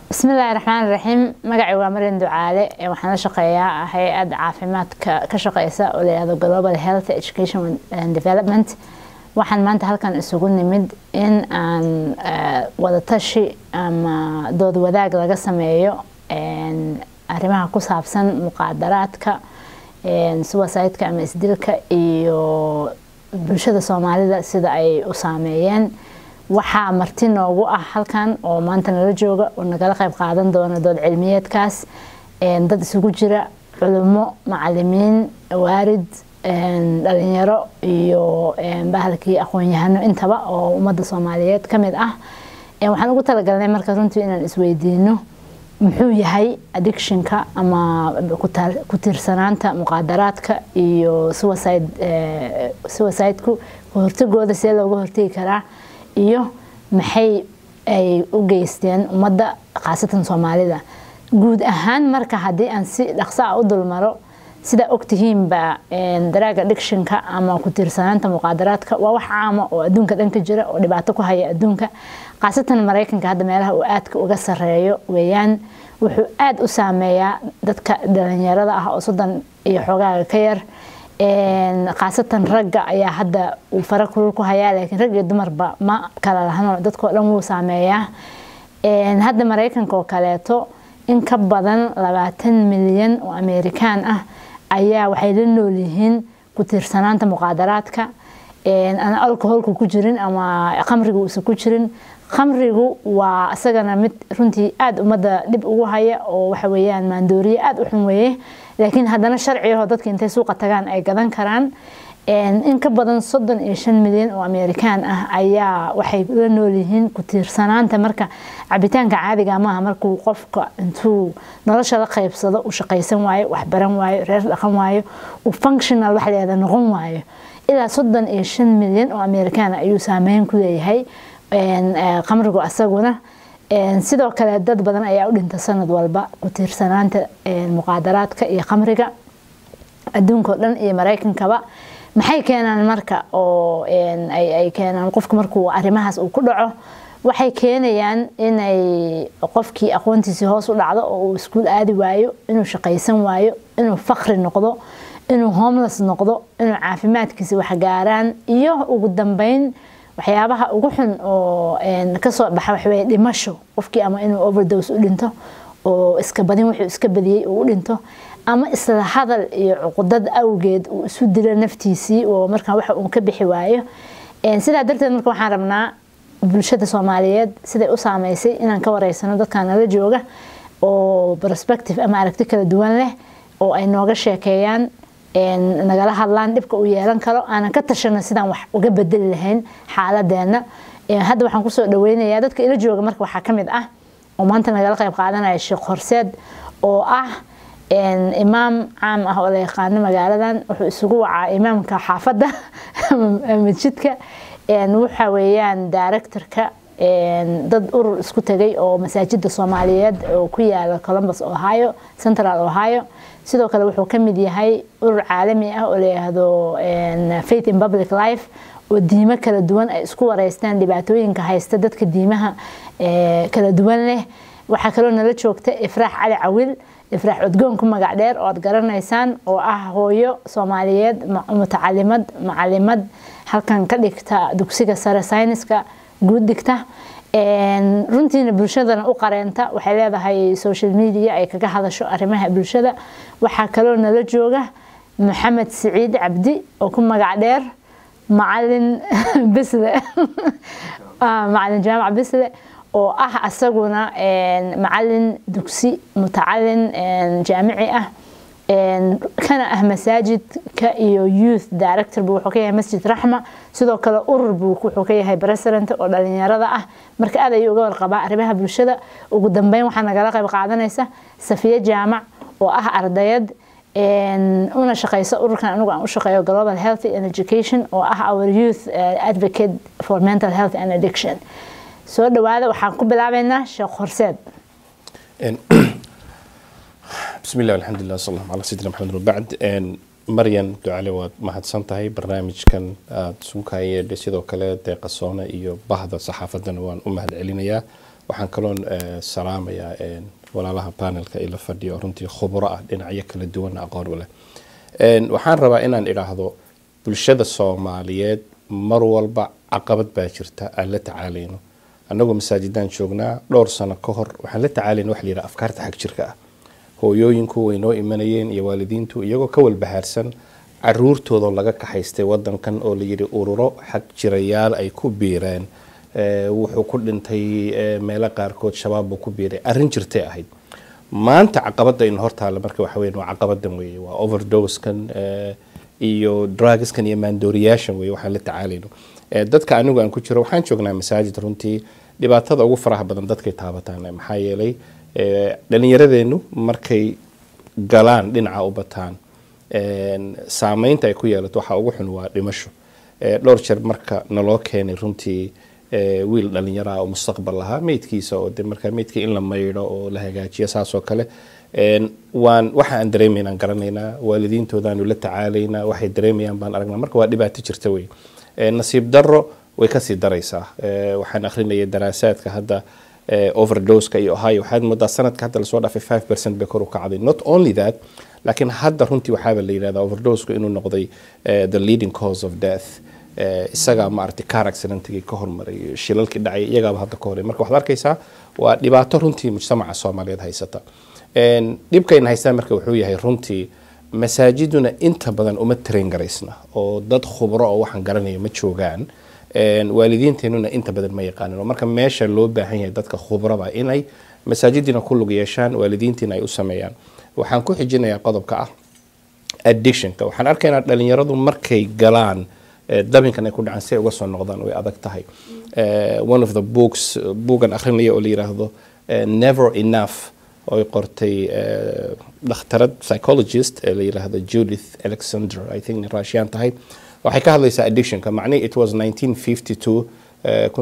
bismillaahi raxmaan raxiim magacay waa marian ducaale waxaan la shaqeeyaa hay-ad caafimaadka ka shaqeysa oo layihahdo global health education and development waxaan maanta halkan isugu nimid in aan wadatashi ama dood wadaag laga sameeyo arrimaha ku saabsan muqaadaraadka suwasaydka ama isdilka iyo bulshada soomaalida sida ay u saameeyeen waxaa marti noogu ah halkan oo maanta nala jooga oo nagala qayb qaadan doona dood cilmiyeedkaas dad isugu jira culimo macalimiin waarid dhalinyaro iyo bahalkii aqoon-yahano intaba oo ummadda soomaaliyeed ka mid ah waxaan ugu talagalnay marka runtii inaan isweydiino muxuu yahay addictionka ama ku tiirsanaanta muqaadaraadka iyo suwasaydku kahortagooda see looga hortegi karaa iyo maxay ay u geysteen ummadda khaasatan soomaalida guud ahaan marka haddii aan si dhaqso ah u dulmaro sidaa ogtihiinba daraaga addictionka ama ku tiirsanaanta muqaadaraadka waa wax caama oo adduunka dhan ka jira oo dhibaato ku haya adduunka khaasatan maraykanka hadda meelaha uu aadka uga sareeyo weeyaan wuxuu aada u saameeyaa dadka dhalinyarada ah oo soddon iyo xoogaaga ka yar khaasatan ragga ayaa hadda uu fara kulul ku hayaa laakiin rag iyo dumarba ma kala lahano dadkao dhan wuu saameeyaa hadda maraykanka oo kaleeto in ka badan labaatan milyan oo amerikaan ah ayaa waxay la nool yihiin ku tiirsanaanta muqaadaraadka aan alcoholku ku jirin ama khamriga uusan ku jirin khamrigu waa isagana mid runtii aada ummadda dhib ugu haya oo waxa weeyaan maandooriye aada u xun weeye laakiin haddana sharciyaho dadka intay suuqa tagaan ay gadan karaan in ka badan soddon iyo shan milyan oo amerikaan ah ayaa waxay la nool yihiin ku tiirsanaanta marka cabitaanka caadiga maaha markuu qofka intuu nolosha la qaybsado u shaqaysan waayo waxbaran waayo reer dhaqan waayo uu functional wax leeda noqon waayo ilaa soddon iyo shan milyan oo amerikaan ayuu saameyn ku leeyahay qamrigu asaguna sidoo kale dad badan ayaa u dhinta sanad walba ku tiirsanaanta muqaadaraadka iyo khamriga adduunka o dhan iyo maraykankaba maxay keenaan marka oo ay keenaan qofka markuu arrimahaas uu ku dhaco waxay keenayaan inay qofkii aqoontiisii hoos u dhacdo oo uu iskuul aadi waayo inuu shaqaysan waayo inuu fakri noqdo inuu homeless noqdo inuu caafimaadkiisa waxgaaraan iyo ugu dambeyn waxyaabaha ugu xun oo kasoo baxa waxaweye dhimasho qofkii ama inuu overdose u dhinto oo iska badin wuxuu iska badiyey uu u dhinto ama isla hadal iyo cuqudad awgeed uu isu dilo naftiisii oo markaa waxa uu ka bixi waayo sidaa darteed marka waxaan rabnaa bulshada soomaaliyeed siday u saameysay inaan ka wareysano dadkan nala jooga oo perspective ama aragti kala duwan leh oo ay nooga sheekeeyaan nagala hadlaan dhibka uu yeelan karo aanan ka tashano sidaan wax uga bedeli lahayn xaaladeena hadda waxaan kusoo dhaweynayaa dadka ila jooga marka waxaa kamid ah oo maanta nagala qayb qaadanaya sheekh horseed oo ah imaam caam ah oo la yaqaano magaaladan wuxuu isugu wacaa imaamka xaafadda masjidka waxa weeyaan directorka dad urur isku tegay oo masaajida soomaaliyeed oo ku yaala columbus ohio central ohio sidoo kale wuxuu ka mid yahay urur caalami ah oo layihahdo faith in public life oo diimo kala duwan ay isku wareystaan dhibaatooyinka haysta dadka diimaha kala duwan leh waxaa kaloo nala joogta ifraax cali cawil ifraax codgoon ku magac dheer oo aad garanaysaan oo ah hooyo soomaaliyeed mutacalimad macalimad halkan ka dhigta dugsiga sare sayniska guud dhigta runtiina bulshadana u qareenta waxay leedahay social media ay kaga hadasho arrimaha bulshada waxaa kaloo nala jooga maxamed siciid cabdi oo ku magac dheer macalin bisle macalin jaamac bisle oo ah asaguna macalin dugsi mutacalin jaamici ah kana ah masaajidka iyo youth director buu wuxuu ka yahay masjid raxma sidoo kale urur buu wuxuu ka yahay president oo dhalinyarada ah marka aad ayuu uga warqabaa arrimaha bulshada ugu dambeyn waxaa nagala qayb qaadanaysa safiye jaamac oo ah ardayad una shaqeysa ururkan anigu aan u shaqeeyo global health and education oo ah our youth advocate for mental health and addiction soo dhawaada waxaan ku bilaabeynaa sheekh horseed بسم الله والحمد لله صلى الله على سيدنا محمد وبعد maryan ducale waad mahadsan tahay barnaamijkan aada suukaya sidoo kale deeqasoona iyo bahda saxaafaddana waan u mahad celinayaa waxaan kaloon eh, salaamayaa een, walaalaha panelka ila fadhiyo oo runtii khubro ah dhinacyo kala duwan aqoon u leh Een, waxaan rabaa inaan idhaahdo bulshada soomaaliyeed mar walba caqabad baa jirta aan la tacaalayno annagoo masaajidaan joognaa dhowr sano ka hor waxaan la tacaalayna wax la yidhaha afkaarta xag jirka ah hooyooyinku way noo imanayeen iyo waalidiintu iyagoo ka walbahaarsan caruurtooda laga kaxaystay wadankan oo la yidhi ururo xag jirayaal ay ku biireen Eh, wuxuu ku dhintay eh, meelo qaarkood shabaab buu ku biiray arrin jirtay ahayd maanta caqabada in hortaala marka waxa weyn waa caqabadan weeye waa overdoskan eh, iyo drugskan iyo maandooriyaashan weeye waxaan la tacaalayno Eh, dadka anigu aan ku jiro waxaan joognaa masaajid runtii dhibaatada ugu faraha badan dadkay taabataan Eh, maxaa yeelay eh, dhallinyaradeennu markay galaan dhinaca u bataan een, saameynta ay ku yeelato waxaa ugu xun waa dhimasho Eh, dhowr jeer marka naloo keenay runtii eh, wiil dhalinyaro ah oo mustaqbal lahaa meydkiisa oo de markaa meydka in la maydho oo la hagaajiyo saas oo kale Een, waan waxa aan dareemaynaan garanaynaa waalidiintoodaanu la tacaalaynaa waxay dareemayaan baan aragnaa marka waa dhibaato jirta wey Eh, nasiib darro way kasii daraysaa Eh, waxaan akhrinayay daraasaadka hadda eh, overdoseka iyo ohio waxaad moodaa sanadka hadda lasoo dhaafay 5 percent bay kor u kacday not only that laakiin hadda runtii waxaaba la yidhahdaa overdosku inuu noqday eh, the leading cause of death Eh, isagaa maaragtay car accidentigii ka hormaray shilalkii dhacay iyagaaba hadda ka horay marka waxaad arkaysaa waa dhibaato runtii mujtamaca soomaaliyeed haysata Een, dhibkayna haystaan marka wuxuu yahay runtii masaajiduna inta badan uma train garaysna oo dad khubro oo waxaan garanaya ma joogaan Een, waalidiinteenuna inta badan ma yaqaanin oo marka meesha loo baahan yahay dadka khubrada inay masaajidina ku lug yeeshaan waalidiintiina ay u sameeyaan waxaan ku xijinayaa qodobka ah addictionka waxaan arkaynaa dhalinyaradu markay galaan eh, dabinkan ay ku dhacaan si ay uga soo noqdaan way adag tahay Eh, one of the books buugan akhrinaya oo la yiraahdo eh, never enough oo ay qortay eh, dhakhtarad psychologist ee la yiraahdo judith alexander i think in russian tahay waxay ka hadlaysaa addictionka macnihi it was 1952 eh,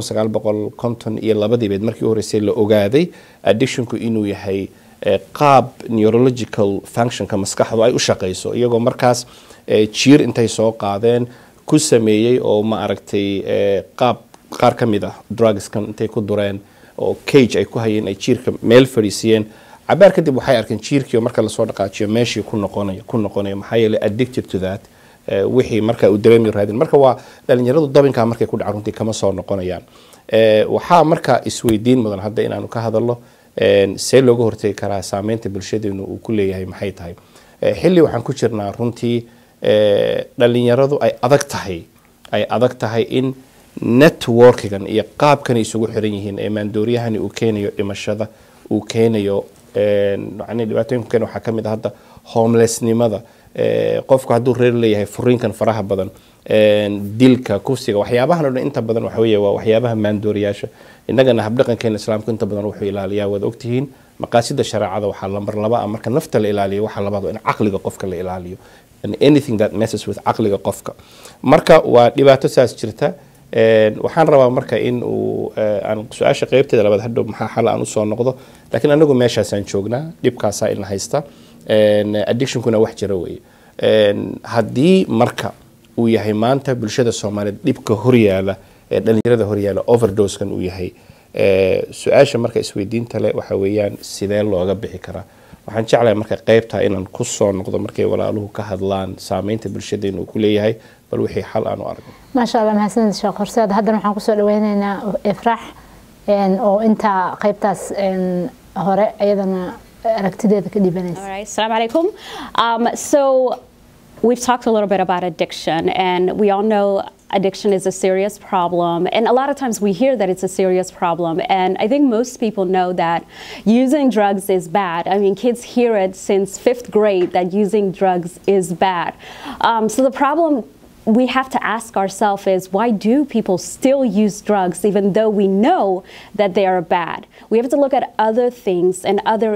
1950 iyo labadii beed markii u horeysay la ogaaday addictionku inuu yahay eh, qaab neurological functionka maskaxdu ay u shaqayso iyagoo markaas eh, jiir intay soo qaadeen ku sameeyey oo ma aragtay eh, qaab qaar ka mid ah drugskan intay ku dureen oo cage ay ku hayeen ay jiirka meel fadhiisiyeen cabaar kadib waxay arkeen jiirkii oo marka lasoo dhaqaajiyo meeshii ku noqonaya ku noqonaya maxaa yeelay addicted to that eh, wixii marka uu dareemi raadin marka waa dhalinyaradu dabinkaa markay ku dhaca runtii kama soo noqonayaan Eh, waxaa marka isweydiin mudan hadda inaanu ka hadalno een, see looga hortegi karaa saameynta bulshadeenu uu ku leeyahay maxay tahay Eh, xilli waxaan ku jirnaa runtii eh, dhalinyaradu ay adag tahay ay adag tahay in networkigan iyo qaabkan isugu xiran yihiin ee maandooriyahani uu keenayo dhimashada uu keenayo een, yacni dhibaatooyinka keena waxaa ka mid ah hadda homelessnimada eh, qofku hadduu reer leeyahay furiinkan faraha badan een, dilka kufsiga waxyaabahan oo dhan inta badan waxa weeye waa waxyaabaha maandooriyaasha innagana habdhaqankeena islaamku inta badan wuxuu ilaaliyaa waad ogtihiin maqaasida shareecada waxaa lambar laba ah marka nafta la ilaaliyo waxaa labaad waa in caqliga qofka la ilaaliyo and anything that messes with caqliga qofka marka waa dhibaato saas jirta Een, waxaan rabaa marka in uu eh, aan su-aasha qeybteeda labaad hadhow maxaa xal aan usoo noqdo laakiin anagu meeshaasaan joognaa dhibkaasaa ina haysta Een, addictionkuna wax jira weeye Een, haddii marka uu yahay maanta bulshada soomaaliyeed dhibka horyaala ee dhalinyarada horyaala overdoskan uu yahay eh, su-aasha marka isweydiinta leh waxa weeyaan sidee looga bixi karaa waxaan jeclahay marka qeybtaa inaan ku soo noqdo markay walaaluhu ka hadlaan saameynta bulshadeena uu ku leeyahay bal wixii xal aan u aragno maasha allah mahadsanid sheekh horseed haddana waxaan kusoo dhaweyneynaa ifraax een, oo intaa qaybtaas een, hore iyadana aragtideeda ka dhibanaysa All right, Assalamu alaikum. Um, so we've talked a little bit about addiction, and we all know addiction is a serious problem. And a lot of times we hear that it's a serious problem, and I think most people know that using drugs is bad. I mean, kids hear it since fifth grade that using drugs is bad. Um, so the problem we have to ask ourselves is why do people still use drugs even though we know that they are bad? We have to look at other things and other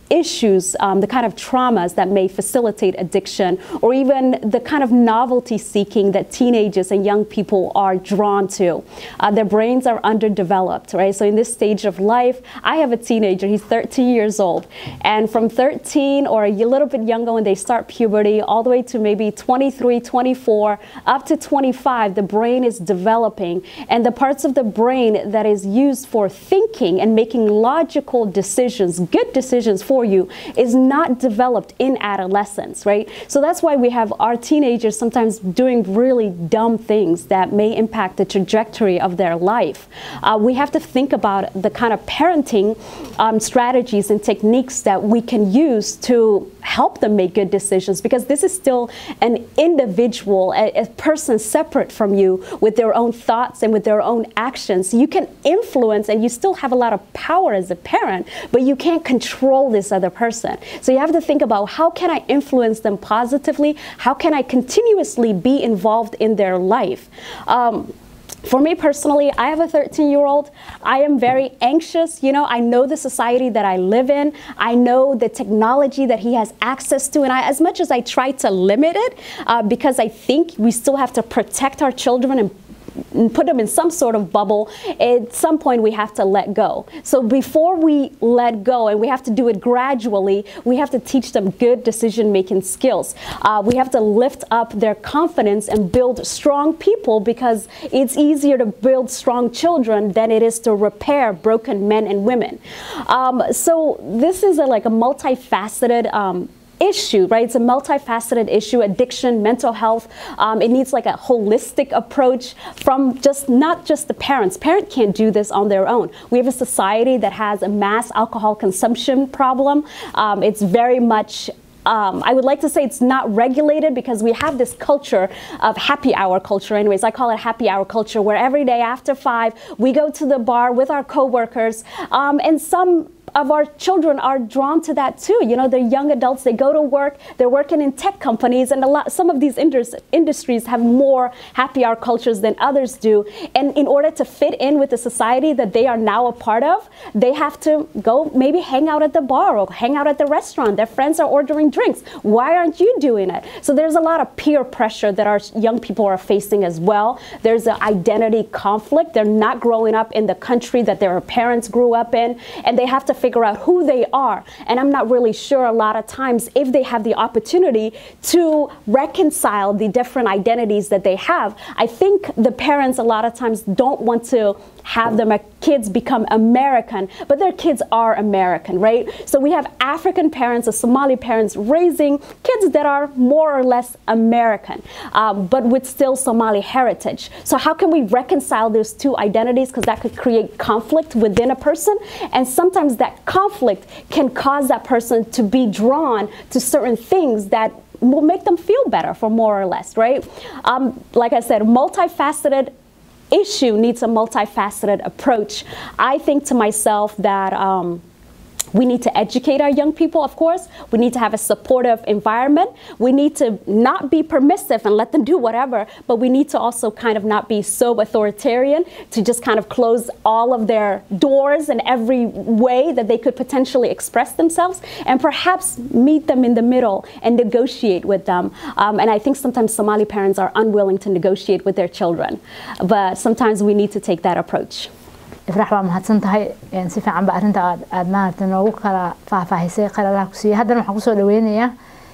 issues, um, the kind of traumas that may facilitate addiction, or even the kind of novelty seeking that teenagers and young people are drawn to. Uh, their brains are underdeveloped, right? So, in this stage of life, I have a teenager, he's 13 years old. And from 13 or a little bit younger when they start puberty, all the way to maybe 23, 24, up to 25, the brain is developing. And the parts of the brain that is used for thinking and making logical decisions, good decisions for you, is not developed in adolescence, right? So that's why we have our teenagers sometimes doing really dumb things that may impact the trajectory of their life. Uh, we have to think about the kind of parenting um, strategies and techniques that we can use to help them make good decisions because this is still an individual, a, a, person separate from you with their own thoughts and with their own actions. You can influence and you still have a lot of power as a parent, but you can't control this other person. So you have to think about how can I influence them positively? How can I continuously be involved in their life? Um, for me personally, I have a 13 year old. I am very anxious. You know, I know the society that I live in. I know the technology that he has access to. And I, as much as I try to limit it, uh, because I think we still have to protect our children and put them in some sort of bubble, at some point we have to let go. So before we let go, and we have to do it gradually, we have to teach them good decision making skills. Uh, we have to lift up their confidence and build strong people because it's easier to build strong children than it is to repair broken men and women. Um, so this is a, like a multifaceted um, issue, right? It's a multifaceted issue, addiction, mental health. Um, it needs like a holistic approach from just not just the parents. Parent can't do this on their own. We have a society that has a mass alcohol consumption problem. Um, it's very much um, I would like to say it's not regulated because we have this culture of happy hour culture. Anyways, I call it happy hour culture, where every day after five we go to the bar with our coworkers, um, and some of our children are drawn to that too. You know, they're young adults, they go to work, they're working in tech companies, and a lot, some of these indus- industries have more happy hour cultures than others do. And in order to fit in with the society that they are now a part of, they have to go maybe hang out at the bar or hang out at the restaurant. Their friends are ordering drinks. Why aren't you doing it? So there's a lot of peer pressure that our young people are facing as well. There's an identity conflict. They're not growing up in the country that their parents grew up in, and they have to figure out who they are. And I'm not really sure a lot of times if they have the opportunity to reconcile the different identities that they have. I think the parents a lot of times don't want to have their kids become American, but their kids are American, right? So we have African parents or Somali parents raising kids that are more or less American, um, but with still Somali heritage. So how can we reconcile those two identities? Because that could create conflict within a person, and sometimes that conflict can cause that person to be drawn to certain things that will make them feel better for more or less, right? Um, like I said, multifaceted issue needs a multifaceted approach. I think to myself that um, we need to educate our young people, of course. We need to have a supportive environment. We need to not be permissive and let them do whatever, but we need to also kind of not be so authoritarian to just kind of close all of their doors in every way that they could potentially express themselves and perhaps meet them in the middle and negotiate with them. Um, and I think sometimes Somali parents are unwilling to negotiate with their children, but sometimes we need to take that approach. ifrax waa mahadsan tahay si fiican ba arrinta aad aad maaragtay noogu kala faahfaahisay qalalaha ku siiyey haddana waxaan kusoo dhaweynayaa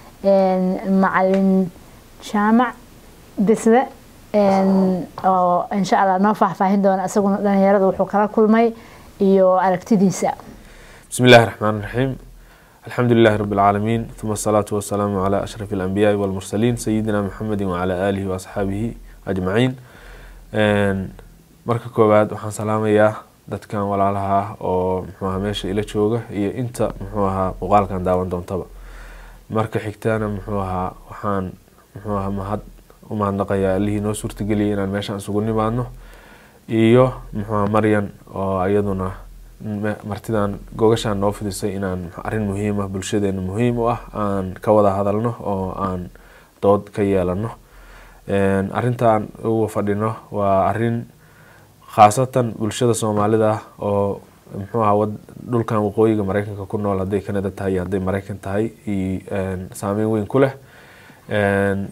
macalin jaamac bisle oo insha allah noo faahfaahin doona isaguna dhalinyarada wuxuu kala kulmay iyo aragtidiisa بسم الله الرحمن الرحيم الحمد لله رب العالمين ثم الصلاة والسلام على أشرف الأنبياء والمرسلين سيدنا محمد وعلى آله وأصحابه أجمعين marka koowaad waxaan salaamayaa dadkan walaalaha ah oo muxuu ahaa meesha ila jooga iyo inta muxuu ahaa muuqaalkan daawan doontaba marka xigtana muxuu ahaa waxaan muxuu ahaa mahad u mahadnaqayaa allihii noo suurtageliyay inaan meeshaan isugu nimaadno iyo muxuu ahaa maryan oo iyaduna martidan gogashaan noo fidisay inaan arrin muhiim ah bulshadeena muhiim u ah aan ka wada hadalno oo aan dood ka yeelano arrintaan uga fadhino waa arrin khaasatan bulshada soomaalida oo muxuu ahaa wad- dhulkan waqooyiga maraykanka ku nool hadday canada tahay iyo hadday maraykan tahay iyo een, saameyn weyn ku leh Een,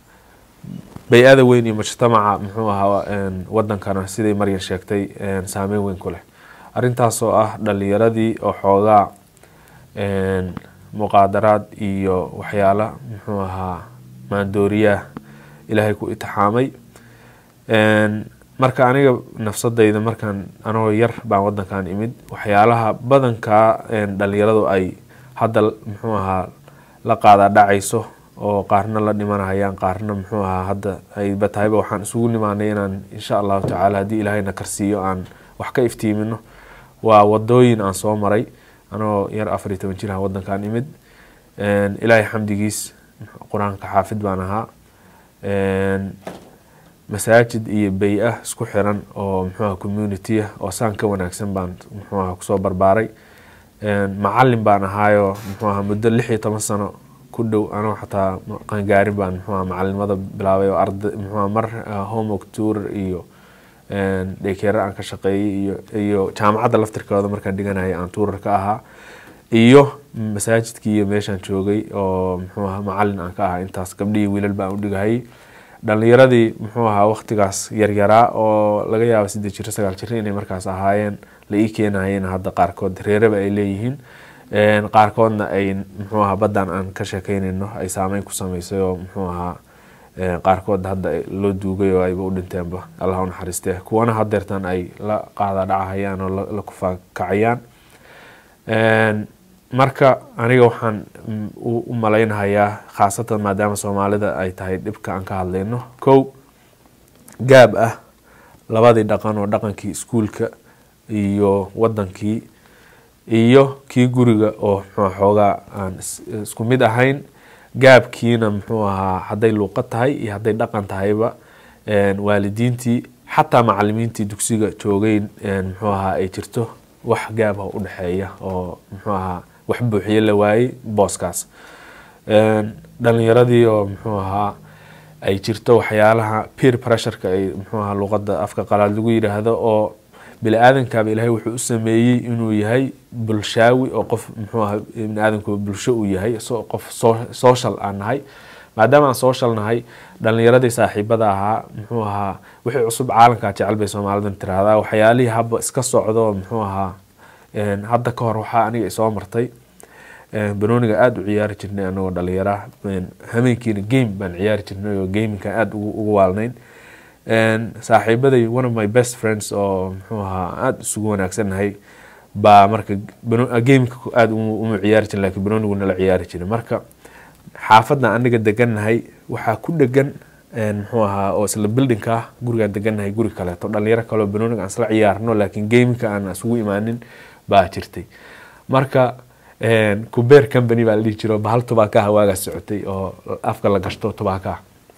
bay-ada weyn iyo mujtamaca muxuu ahaa een, wadankana siday maryan sheegtay een, saameyn weyn ku leh arrintaas oo ah dhalinyaradii oo xoogaa een, muqaadaraad iyo waxyaala muxuu ahaa maandooriyaah ilaahay ku itixaamay Een, marka aniga nafsadayda markaan anagoo yar baan wadankan imid waxyaalaha badankaa een, dhalinyaradu ay hadda muxuu ahaa la qaadaa dhacayso oo qaarna la dhimanayaan qaarna muxuu ahaa hadda ayba tahayba waxaan isugu nimaanay inaan insha allahu tacaala haddii ilaahayna karsiiyo aan wax ka iftiimino waa wadooyin aan soo maray anoo yar afar iyo toban jiraha wadankan imid Een, ilaahay xamdigiis qur-aanka xaafid baan ahaa Een, masaajid iyo bay-ah isku xiran oo muxuuaha community ah oo saan ka wanaagsan baan muxuuaha kusoo barbaaray Een, macalin baan ahaayo muxuuaha muddo lix iyo toban sano ku dhow anoo xataa qangaarin baan muxuuaha macalinimada bilaabay oo arda muxuuaha mar uh, homework tour iyo een, daykeera aan ka shaqeeyey iyo iyo jaamacadda laftirkooda markaan dhiganayay aan tuurar ka ahaa iyo masaajidkii iyo meeshaan joogay oo muxuu ahaa macalin aan ka ahaa intaas gabdhihii wiilal baan u dhigahayay dhalinyaradii muxuu ahaa waqtigaas yaryaraa oo laga yaabo siddeed jiro sagaal jiro inay markaas ahaayeen la ii keenayeen hadda qaarkood reeraba ay leeyihiin Een, qaarkoodna ay muxuu ahaa baddan aan ka sheekeynayno ay saameyn ku sameysay oo muxuu ahaa een, qaarkood hadda ay- loo duugay oo ayba u dhinteenba allah u naxariistee kuwana hadeertan ay la qaada dhacahayaan oo la- la kufaakacayaan Een, marka aniga waxaan mm, u u malaynahayaa khaasatan maadaama soomaalida ay tahay dhibka aan ka hadlayno kow gaab ah labadii dhaqan oo dhaqankii iskuulka iyo wadankii iyo kii guriga oo muxuu ahaa xoogaa aan is- isku mid ahayn gaabkiina muxuu ahaa hadday luuqad tahay iyo hadday dhaqan tahayba een, waalidiintii xataa macalimiintii dugsiga joogay een, muxuu ahaa ay jirto wax gaab ah u dhexeeya oo muxuu ahaa wax buuxiye la waayey booskaas Een, dhalinyaradii oo muxuu ahaa ay jirto waxyaalaha peer pressureka ay muxuu ahaa luqadda afka qalaad lagu yidhaahdo oo bini aadamkaaba ilaahay wuxuu u sameeyey inuu yahay bulshaawi oo qof muxuu ahaa bini aadamku bulsho uu yahay so qof so- social aan nahay maadaama aan social nahay dhalinyaradii saaxiibada ahaa muxuu ahaa wixii cusub caalamkaa jecel bay soomaalidan tiraahdaa waxyaalihii haba iska socdo muxuu ahaa een, hadda ka hor waxaa aniga isoo martay Een, banooniga aada u ciyaari jirnay anagoo dhalinyara Een, hameenkiina game baan ciyaari jirnay oo gaminka aada ugu ugu waalnayn Een, saaxiibaday one of my best friends oo muxuu ahaa aada isugu wanaagsannahay baa marka bano- gameka aada uma uma ciyaari jirin laakiin banoonigu nala ciyaari jiray marka xaafadda aniga degannahay waxaa ku dhegan een, muxuu ahaa oo isla buildingka ah gurigaan degannahay guri kaleeto dhalinyaro kaleo banooniga aan isla ciyaarno laakiin gameka aan isugu imaanin baa jirtay marka een, kubeer company baa la dhihi jiro bahal tubaakaha waagaa socotay oo afka la gashto tubaakaha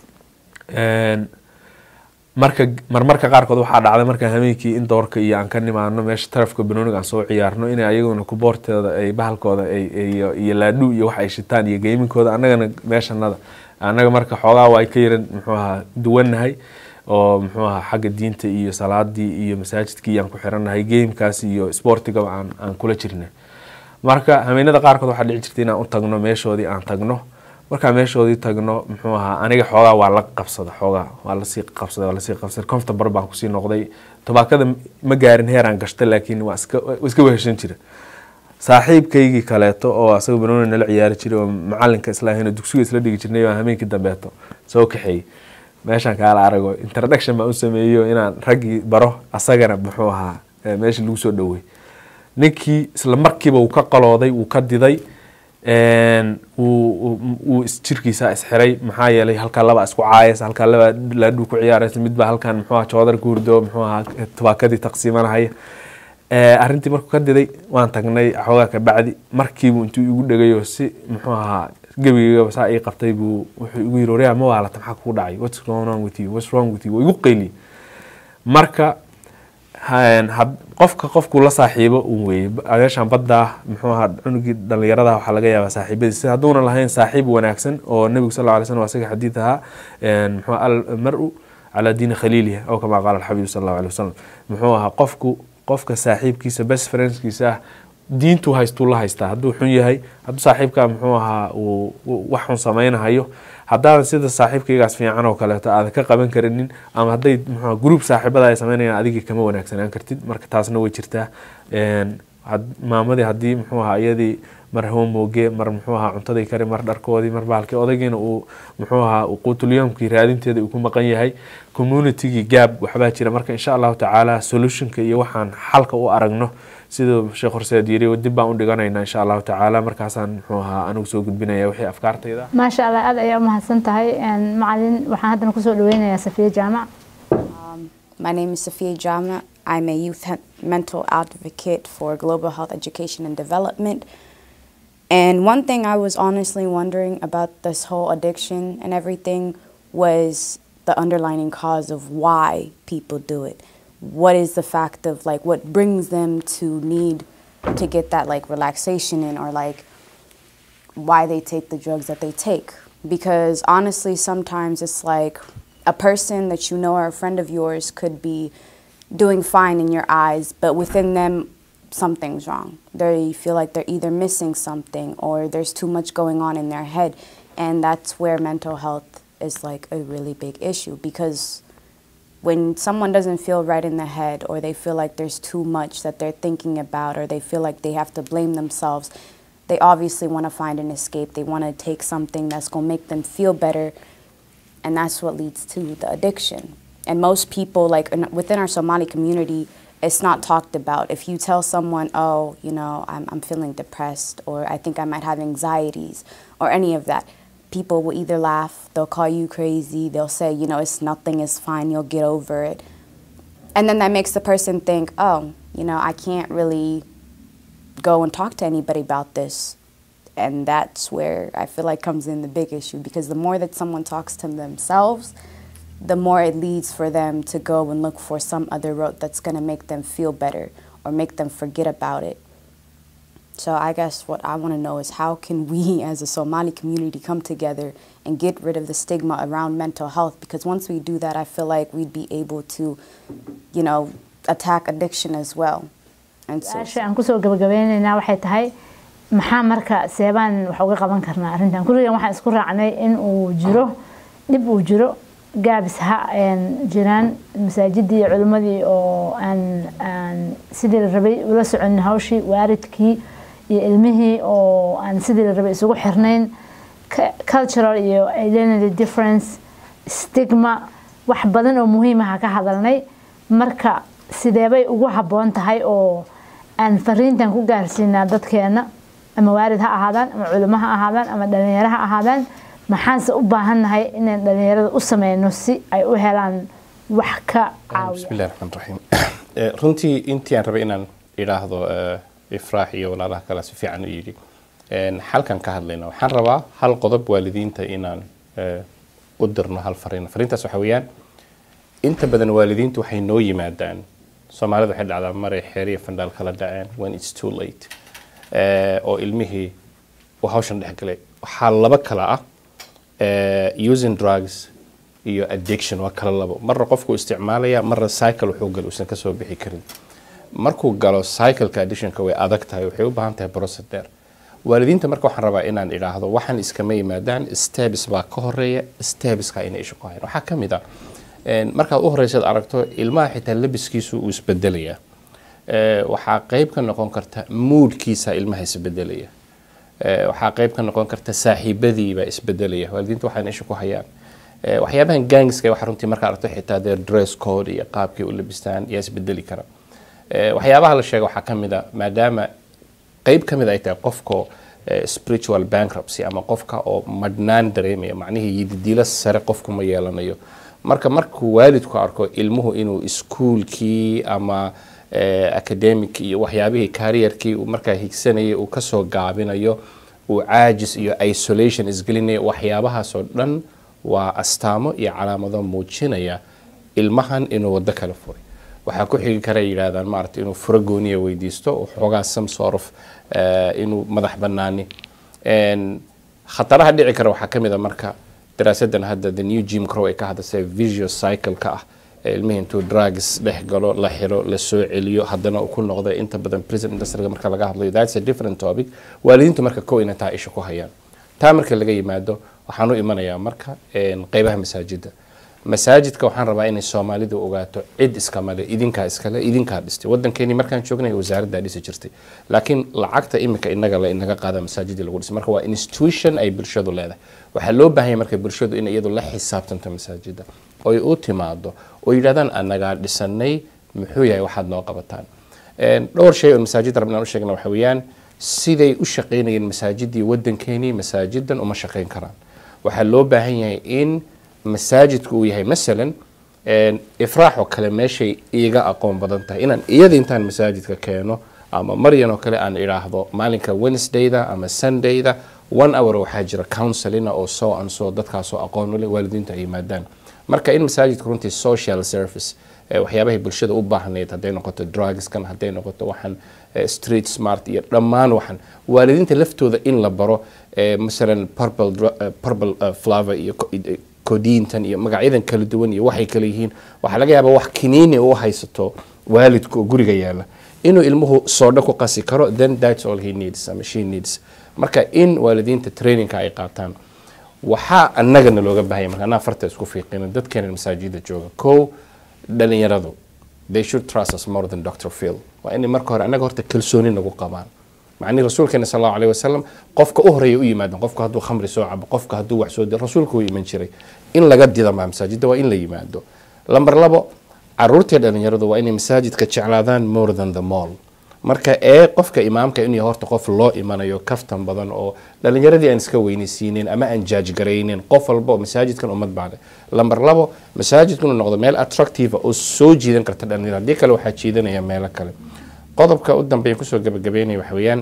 Een, marka marmarka qaarkood waxaa dhacday marka hameenkii in doorka iyo aan ka nimaano meesha tarafka banooniga aan soo ciyaarno inay ayaguna kuboorteeda ay bahalkooda ay iyo iyo laadhu iyo wax ay shitaan iyo geeminkooda annagana meeshanada annaga marka xoogaa waa ka yaran muxuu ahaa duwannahay oo muxuu ahaa xagga diinta iyo salaadii iyo masaajidkii iyo aan ku xirannahay gamekaas iyo sportigaba aan aan kula jirnay marka hameenada qaarkood waxaa dhici jirtay inaan u tagno meeshoodii aan tagno markaan meeshoodii tagno muxuu ahaa aniga xoogaa waa la qabsada xoogaa waa lasii qabsada waa lasii qabsada comfortable baan kusii noqday tobaakada ma gaarin heeraan gashta laakiin waa iska waa iska weheshan jira saaxiibkaygii kaleeto oo asaga banooni nala ciyaari jiray oo macalinka isla ahayn oo dugsiga isla dhigi jirnay oo hameenkii dambeeto soo kaxeeyey meeshaan kaala arago introduction baan u sameeyo inaan raggii baro asagana muxuu ahaa eh, meeshii lagu soo dhowey ninkii isla markiiba wuu ka qalooday wuu ka diday een, wuu wuu- wuu is- jirkiisa isxiray maxaa yeelay halkaa laba isku caayas halkaa laba laadhuu ku ciyaaraysa midbaa halkan muxuu ahaa joodar ku hurdo muxuu ahaa tubaakadii taqsiimanahaya Eh, arrintii markuu ka diday waan tagnay xoogaa ka bacdi markiibu intuu igu dhegayoo si muxuu ahaa gebigayba saa ii qabtay buu wuxuu igu yiri waryaa ma waalata maxaa kugu dhacay what's going on with you what's wrong with you waa igu qayliyey marka han- had- qofka qofkuu la saaxiibo un weeye adeeshaan badda muxuu ahaa cunugii dhalinyarada waxaa laga yaabaa saaxiibadiisa hadduuna lahayn saaxiib wanaagsan oo nebigu sal lla alay slam asaga xadiid ahaa een, muxuu almaru calaa diini khaliilihi oo kamaa qaala alxabiibu sal allahu alay wasalam muxuu ahaa qofku qofka saaxiibkiisa best friendskiisa ah diintuu haystuu la haystaa hadduu xun yahay hadduu saaxiibkaa muxuu ahaa uu uu wax xun samaynahayo haddaadan sida saaxiibkaygaas fiican oo kaleeto aadan ka qaban karinin ama hadday muxuu ahaa group saaxiibada ay samaynayaan adigii kama wanaagsanaan kartid marka taasna way jirtaa Een, had- maamadii haddii muxuu ahaa iyadii mar homooge mar muxuu ahaa cuntadii kari mar dharkoodii mar bahalkii odaygiina uu muxuu ahaa uu quutulyomkii raadinteeda uu ku maqan yahay communitygii gaab waxbaa jira marka insha allahu tacaala solutionka iyo waxaan xalka u aragno siduu sheekh horseed yiri dib baan u dhiganaynaa insha allahu tacaala markaasaan muxuu ahaa anigu soo gudbinaya wixii afkaartayda maasha allah aad ayaa umahadsan tahay Een, macalin waxaan haddana kusoo dhaweynayaa safiya jaamac My name is Sophia Jama. I'm a youth he- mental advocate for global health education and development. And one thing I was honestly wondering about this whole addiction and everything was the underlying cause of why people do it. What is the fact of like what brings them to need to get that like relaxation in or like why they take the drugs that they take. Because honestly, sometimes it's like a person that you know or a friend of yours could be doing fine in your eyes, but within them, something's wrong. They feel like they're either missing something or there's too much going on in their head. And that's where mental health is like a really big issue because when someone doesn't feel right in the head or they feel like there's too much that they're thinking about or they feel like they have to blame themselves, they obviously want to find an escape. They want to take something that's going to make them feel better. And that's what leads to the addiction. And most people, like in, within our Somali community, it's not talked about. If you tell someone, oh, you know, I'm, I'm feeling depressed or I think I might have anxieties or any of that, people will either laugh, they'll call you crazy, they'll say, you know, it's nothing, it's fine, you'll get over it. And then that makes the person think, oh, you know, I can't really go and talk to anybody about this. And that's where I feel like comes in the big issue because the more that someone talks to themselves, the more it leads for them to go and look for some other route that's going to make them feel better or make them forget about it. So I guess what I want to know is how can we as a Somali community come together and get rid of the stigma around mental health because once we do that I feel like we'd be able to you know attack addiction as well. And so su-aasha aan kusoo gabagabeyneynaa waxay tahay maxaa marka seebaan wax uga qaban karnaa arrintan kulligan waxaan isku raacnay in uu jiro dhib uu jiro gaabis ha een, jiraan masaajidii iyo culimmadii oo aan aan sidii la rabay ula soconin hawshii waaridkii iyo ilmihii oo aan sidii la rabay isugu xirnayn Cu- cultural iyo identity difference stigma wax badan oo muhiimaha ka hadalnay marka sideebay ugu habboon tahay oo aan fariintan ku gaarsiinaa dadkeena ama waalid ha ahaadaan ama culimo ha ahaadaan ama dhalinyaro ha ahaadaan maxaanse u baahannahay inaan dhalinyarada u sameyno si ay u helaan wax ka caawiya bismillahi raxmaan raxiim Eh, runtii intii aan rabay inaan idhaahdo eh, ifraax iyo walaalaha kale si fiican u yidhi En, halkan ka hadlayna waxaan rabaa hal qodob waalidiinta inaan eh, u dirno hal fariin fariintaas waxa weeyaan inta badan waalidiintu waxay noo yimaadaan soomaalida waxay dhacdaa maray xeer iyo fandhaal kala dhaceen when it's too late Eh, oo ilmihii uu hawshan dhex galay waxaa laba kala ah eh, using drugs iyo addiction waa kala labo marna qofku isticmaalaya marna cycle wuxuu galo uusan kasoo bixi karin markuu galo cycleka addictionka way adag tahay waxay u baahan tahay process dheer waalidiinta marka waxaan rabaa inaan idhaahdo waxaan iskama yimaadaan steps baa ka horeeya stepska inay isha ku hayaan waxaa ka mid ah een, markaad u horeysaad aragto ilmaha xitaa labiskiisu uu isbedelayaa Eh, waxaa qayb ka noqon karta moodkiisa ilmaha isbedelaya Eh, waxaa qayb ka noqon karta saaxiibadiiba isbedelaya waalidiinta waxaan isha ku hayaan Eh, waxyaabahan gangska waxa runtii markaa aragto xitaa their dress code iyo qaabkay u labistaan yaa isbedeli kara Eh, waxyaabaha la sheega waxaa ka mid a maadaama qayb ka mid ay tahay qofka eh, spiritual bankruptcy ama qofka oo madhnaan dareemaya macnihii yididiilo sare qofku ma yeelanayo marka markuu waalidku arko ilmuhu inuu iskuulkii ama eh, academic iyo waxyaabihii careerkii uu markaa higsanayay uu kasoo gaabinayo uu caajis iyo isolation isgelinayo waxyaabahaasoo dhan waa astaamo iyo calaamado muujinaya ilmahan inuu wado kala furay waxaa ku xigi kara yidhaahdaan maarata inuu furo gooniya weydiisto oo xoogaa some sort of eh, inuu madax banaani En, khataraha dhici kara waxaa ka mid a marka daraasadan hadda the new jim crow ay ka hadasay visual cycle-ka ah ilmihii intuu drugs dhex galo la xiro la soo celiyo haddana uu ku noqdo inta badan prison industryga marka laga hadlayo that's a different topic waalidiintu marka kow inay taa isha ku hayaan taa marka laga yimaado waxaan u imanayaa marka qeybaha masaajida masaajidka waxaan rabaa inay soomaalidu ogaato cid iskamale idinkaa iskale idinkaa dhistay wadankeeni markaan joognay wasaaraddaa dhisi jirtay laakiin lacagta imika inaga le inaga qaada masaajidii lagu dhisay marka waa institution ay bulshadu leedahay waxaa loo baahanya marka bulshadu in iyadu la xisaabtanto masaajida oy u timaado oo yidhahdaan anagaa dhisanay muxuu yahay waxaad noo qabataan dhowr shay oo masaajidda rabnaan u sheegna waxa weeyaan siday u shaqaynayeen masaajidii wadankeenii masaajidan uma shaqayn karaan waxaa loo baahan yahay in masaajidku uu yahay masalan ifraax oo kale meeshay iiga aqoon badan tahay inaan iyada intaan masaajidka keeno ama maryan oo kale aan idhaahdo maalinka wednesdayda ama sundayda one hour waxaa jira counselina oo soo ansoo dadkaasoo aqoon u leh waalidiinta ay yimaadaan marka in masaajidka runtii social service waxyaabahay bulshada u baahnayd hadday noqoto drugskan hadday noqoto waxaan street smart iyo dhammaan waxaan waalidiinta laftooda in la baro masalan purple purple flavor iyo codiintan iyo magacyadan kala duwan iyo waxay kala yihiin waxaa laga yaabaa wax kiniini u haysato waalidka oo guriga yaala inuu ilmuhu soodho ku qasi karo then that's all he needs ama she needs marka in waalidiinta trainingka ay qaataan waxaa annagana looga baahaya marka anaa farta isku fiiqina dadkeena masaajida jooga kow dhalinyaradu they should trust us more than dr phil waa inay marka hore annaga horta kalsooni nagu qabaan macnihi rasuulkeena sal allahu alayhi wasalam qofka u horeeya u yimaadan qofka hadduu khamri soo cabo qofka hadduu wax soo diro rasuulka u iman jiray in laga didamaa masaajidda waa in la yimaado lamber labo caruurtii dhalinyaradu waa inay masaajidka jeclaadaan more than the mall marka ee qofka imaamka inuu yahay horta qof loo imanayo kaftan badan oo dhalinyaradii aan iska weynaysiinin ama aan jaajgaraynin qof walba oo masaajidkan ummad baa leh lamber labo masaajidku inuu noqdo meel attractive oo soo jiidan karta dhalinyarada haddii kale waxaa jiidanaya meelo kale qodobka u dambeeya kusoo gabagabeynaya waxa weeyaan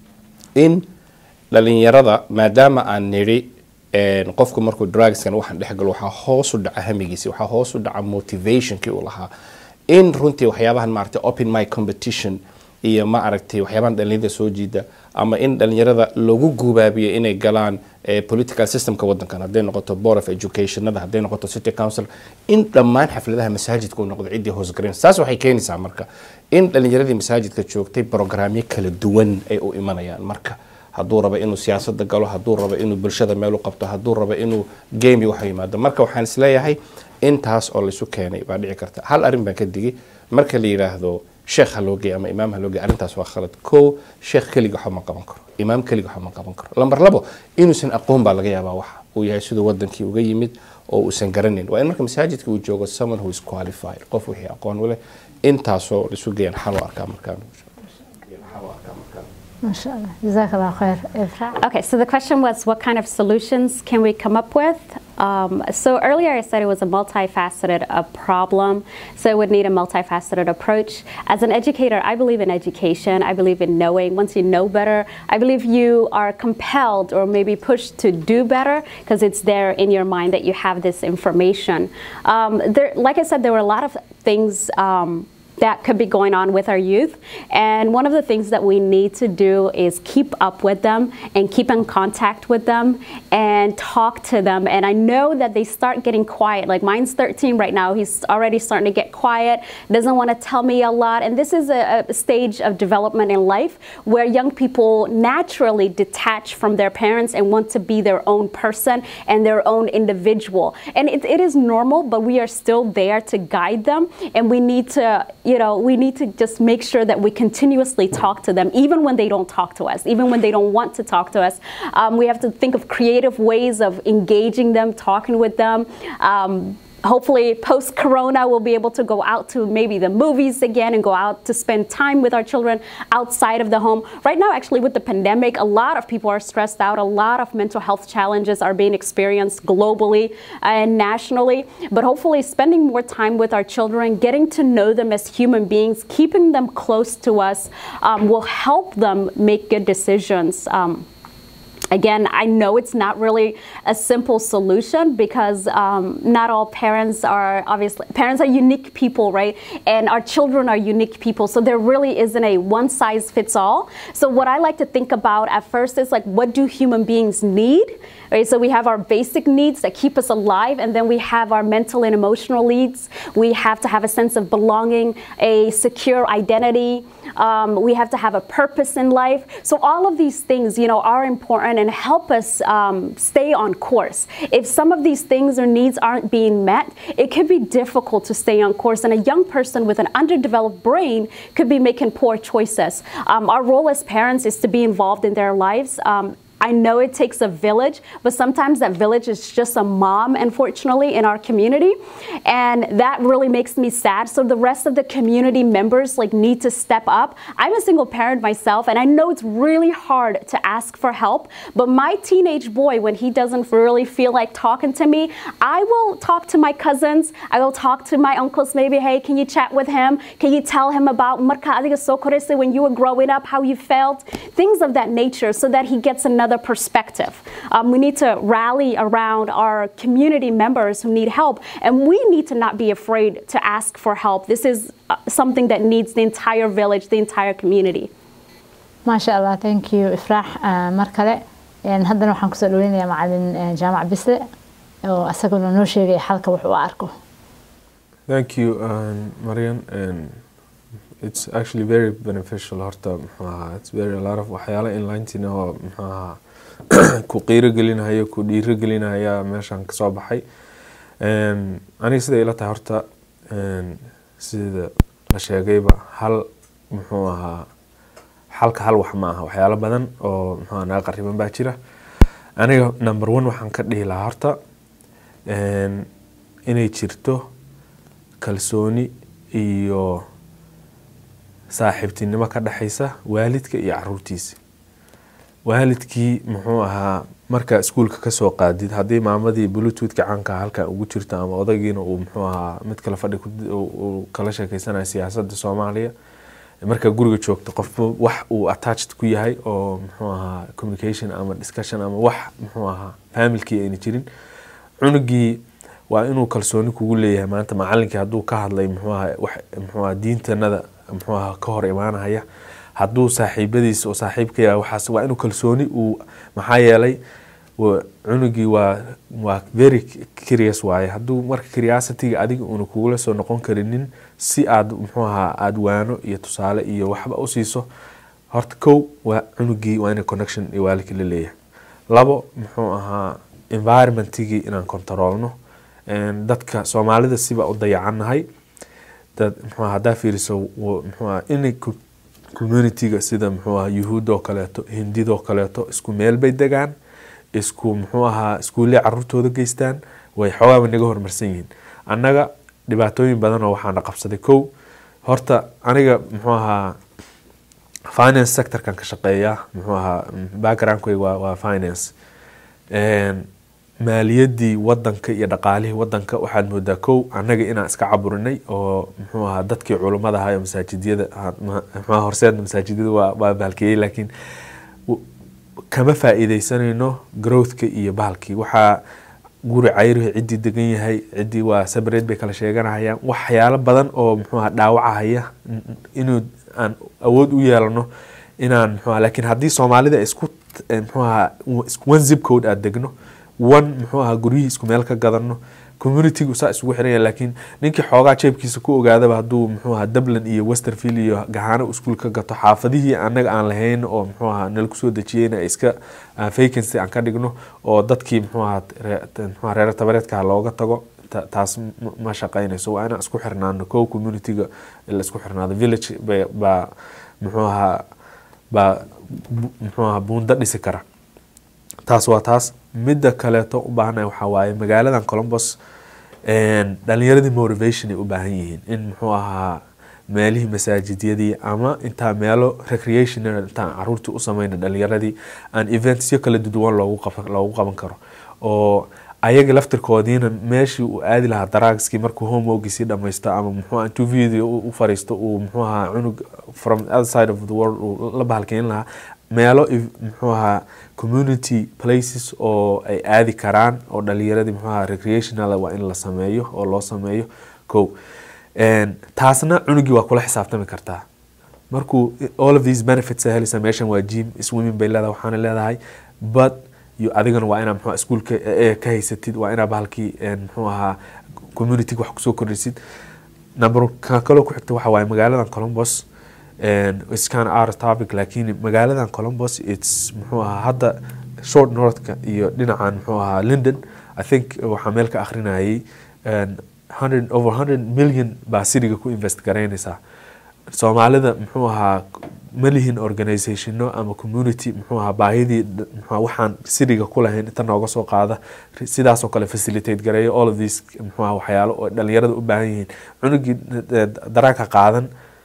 in dhalinyarada maadaama aan nidhi qofku markuu drugskan waxaan dhex galo waxaa hoos u dhaca hamigiisi waxaa hoos u dhaca motivationkii uu lahaa in runtii waxyaabahan maaragtay open my competition iyo ma aragtay waxyaabahan dhalinyarada soo jiida ama in dhalinyarada lagu gubaabiyo inay galaan political systemka wadankan hadday noqoto board of educationada hadday noqoto city council in dhammaan xafladaha masaajidka uu noqdo ciddii hoosgarayn saas waxay keenaysaa marka in dhalinyaradii masaajidka joogtay programyo kala duwan ay u imanayaan marka hadduu rabo inuu siyaasada galo hadduu rabo inuu bulshada meel u qabto hadduu rabo inuu game wax yimaado marka waxaan isleeyahay intaas oo laysu keenay baa dhici karta hal arrin baan ka digi marka la yidhaahdo sheekh ha loo geey ama imaam ha loo geey arrintaas waa khalad kow sheekh keliga waxba ma qaban karo imaam keliga waxba ma qaban karo lamber labo inuusan aqoon baa laga yaabaa waxa uu yahay siduu wadankii uga yimid oo uusan garanin waa in marka masaajidka uu joogo someone who is qualified qof wixii aqoon u leh intaasoo laisu geeyaan xal u arkaa markaan ما شاء الله جزاك الله خير إفراح Okay, so the question was what kind of solutions can we come up with? Um, so earlier I said it was a multifaceted uh, problem, so it would need a multifaceted approach. As an educator, I believe in education. I believe in knowing. Once you know better, I believe you are compelled or maybe pushed to do better because it's there in your mind that you have this information. Um, there, like I said, there were a lot of things. Um, that could be going on with our youth. And one of the things that we need to do is keep up with them and keep in contact with them and talk to them. And I know that they start getting quiet. Like mine's 13 right now. He's already starting to get quiet, doesn't want to tell me a lot. And this is a, a stage of development in life where young people naturally detach from their parents and want to be their own person and their own individual. And it, it is normal, but we are still there to guide them. And we need to you know, we need to just make sure that we continuously talk to them, even when they don't talk to us, even when they don't want to talk to us. Um, we have to think of creative ways of engaging them, talking with them. Um, hopefully post corona we'll be able to go out to maybe the movies again and go out to spend time with our children outside of the home right now actually with the pandemic a lot of people are stressed out a lot of mental health challenges are being experienced globally and nationally but hopefully spending more time with our children getting to know them as human beings keeping them close to us um, will help them make good decisions um, Again, I know it's not really a simple solution because um, not all parents are obviously, parents are unique people, right? And our children are unique people. So there really isn't a one size fits all. So what I like to think about at first is like, what do human beings need? Right? So we have our basic needs that keep us alive, and then we have our mental and emotional needs. We have to have a sense of belonging, a secure identity. Um, we have to have a purpose in life. So all of these things, you know, are important and help us um, stay on course. If some of these things or needs aren't being met, it can be difficult to stay on course. And a young person with an underdeveloped brain could be making poor choices. Um, our role as parents is to be involved in their lives. Um, I know it takes a village, but sometimes that village is just a mom, unfortunately, in our community. And that really makes me sad. So the rest of the community members like need to step up. I'm a single parent myself, and I know it's really hard to ask for help. But my teenage boy, when he doesn't really feel like talking to me, I will talk to my cousins. I will talk to my uncles, maybe, hey, can you chat with him? Can you tell him about marka adiga soo koraysay when you were growing up, how you felt? Things of that nature so that he gets another perspective. Um, we need to rally around our community members who need help, and we need to not be afraid to ask for help. This is uh, something that needs the entire village, the entire community. maasha allah thank you ifraax Ah, mar kale Een, haddana waxaan kusoo dhaweynayaa macalin eh, jaamac bisle oo asaguna noo sheegaya xalka wax u arko Thank you, um, Marian. And it's actually very beneficial. Horta, muxuu ahaa, it's very a lot of waxyaalo inlinetina oo muxuu ahaa ku qiirogelinaya ku dhiirogelinaya meeshan kasoo baxay. Um, aniga sida ila tahay horta um, sida la sheegayba hal muxuu ahaa halka hal wax ma aha waxyaalo badan oo muxuu ahaa naga qariban baa jira. Aniga number one waxaan ka dhihi lahaa horta um, inay jirto kalsooni iyo saaxiibtinimo ka dhexaysa waalidka iyo caruurtiisa waalidkii muxuu ahaa marka iskuulka kasoo qaadid haddii maamadii bluetoothka caanka halkan ugu jirto ama odaygiina uu muxuu ahaa mid kale fadhi ku- uu- uu kala sheekeysanayo siyaasadda soomaaliya marka guriga joogto qofba wax uu attached ku yahay oo muxuu ahaa communication ama discussion ama wax muxuu ahaa familkii ayna jirin cunugii waa inuu kalsooni kugu leeyahay maanta macalinkii hadduu ka hadlay muxuu ahaa wax muxuu ahaa diintanada muxuu ahaa ka hor imaanaya hadduu saaxiibadiisa oo saaxiibka yahay waxaas waa inuu kalsooni uu maxaa yeelay wa- cunugii waa waa very curious waaye hadduu marka curiosity-ga adiga uuna kugula soo noqon karinin si aad muxuu ahaa aad waano iyo tusaale iyo waxba u siiso horta kow waa cunugii waa inay connection iyo waalidka la leeyahay labo muxuu ahaa environmentigii inaan controlno Een, dadka soomaalida siba u dayacannahay dad muxuu ahaa haddaa fiiriso wa- muxuu ahaa inay ku- communityga sida muxuu ahaa yuhuudoo kaleeto hindidoo kaleeto isku meel bay degaan isku muxuu ahaa iskuulle caruurtooda geystaan way xoogaaba naga horumarsan yihiin annaga dhibaatooyin badan oo waxaana qabsaday kow horta aniga muxuu ahaa finance sectorkan ka shaqeeya muxuu ahaa backgroundkayga waa, waa finance Een, maaliyadii wadanka iyo dhaqaalihii wadanka waxaad moodaa kow annaga inaan iska caburinay oo muxuu ahaa dadkii culummada ahaa ee masaajidyada ah, ma- muxuu ahaa horseed masaajidyada waa waa baalkeeyey laakiin w- kama faa'iideysanayno growthka iyo bahalkii waxaa guri cayrihi ciddii degan yahay ciddii waa sabreed bay kala sheeganahayaan waxyaalo badan oo muxuu ahaa dhaawacahaya n- n- inuu aan awood u yeelano inaan muxuu ahaa laakiin haddii soomaalida isku eh, muxuu ahaa isku one zip code aad degno one muxuu ahaa guryihii isku meel ka gadano communitygu saa isugu xiranya laakiin ninkii xoogaa jeebkiisa ku ogaadaba hadduu muxuu ahaa dublin iyo westerfield iyo gahaano iskuul ka gato xaafadihii annaga aan lahayn oo muxuu ahaa nala kusoo dejiyeyna iska ah, vacancy aan ka dhigno oo dadkii muxuu ahaa ree- muxuu ahaa reer tabareedka looga tago ta- taas ma- ma shaqaynayso waa inaan isku xirnaano kow communityga la isku xirnaado village ba- baa muxuu ahaa baa bu- muxuu ahaa buundo dhisi kara taas waa taas midda kaleeto u baahanahay waxaa waaye magaaladan columbus een, dhalinyaradii motivation ay u baahan yihiin in muxuu ahaa meelihii masaajidyadii ama intaa meelo recreational intaan caruurtii u sameyna dhalinyaradii aan eventsyo kala duwan loogu qaban loogu qaban karo oo ayaga laftirkoodiina meeshii uu aadi lahaa daragskii markuu homeworkiisii dhamaysto ama muxuu ahaa intuu video u u fariisto uu muxuu ahaa cunug from the other side of the world uu la bahalkeyn lahaa meelo if- muxuu ahaa community places oo ay aadi karaan oo dhalinyaradii muxuu ahaa recreational waa in la sameeyo oo loo sameeyo kow Een, taasna cunugii waa kula xisaabtami kartaa markuu all of these benefits ay helaysa meeshan waa gym swimming bay leedahay waxaana leedahay but iyo adigana waa inaa muxuu iskuulka ee ka haysatid waa inaa bahalkii een, muxuu ahaa communityga wax kusoo kordhisid number kan kaloo ku xigta waxa waaye magaaladan columbus and it's kind of out of topic laakiin magaaladan columbus it's muxuu ahaa hadda short northka iyo dhinacan muxuu ahaa london i think waxaa meel ka akhrinayay and 100 over 100 million baa siriga ku invest garaynaysaa soomaalida muxuu ahaa ma lihin organizationno ama community muxuu ahaa baahidii d- muxuu ahaa waxaan siriga ku lahayn inta nooga soo qaada sidaasoo kale facilitate gareeya all of these muxuu ahaa waxyaalo oo dhalinyarada u baahan yihiin cunugii eh, daraagka qaadan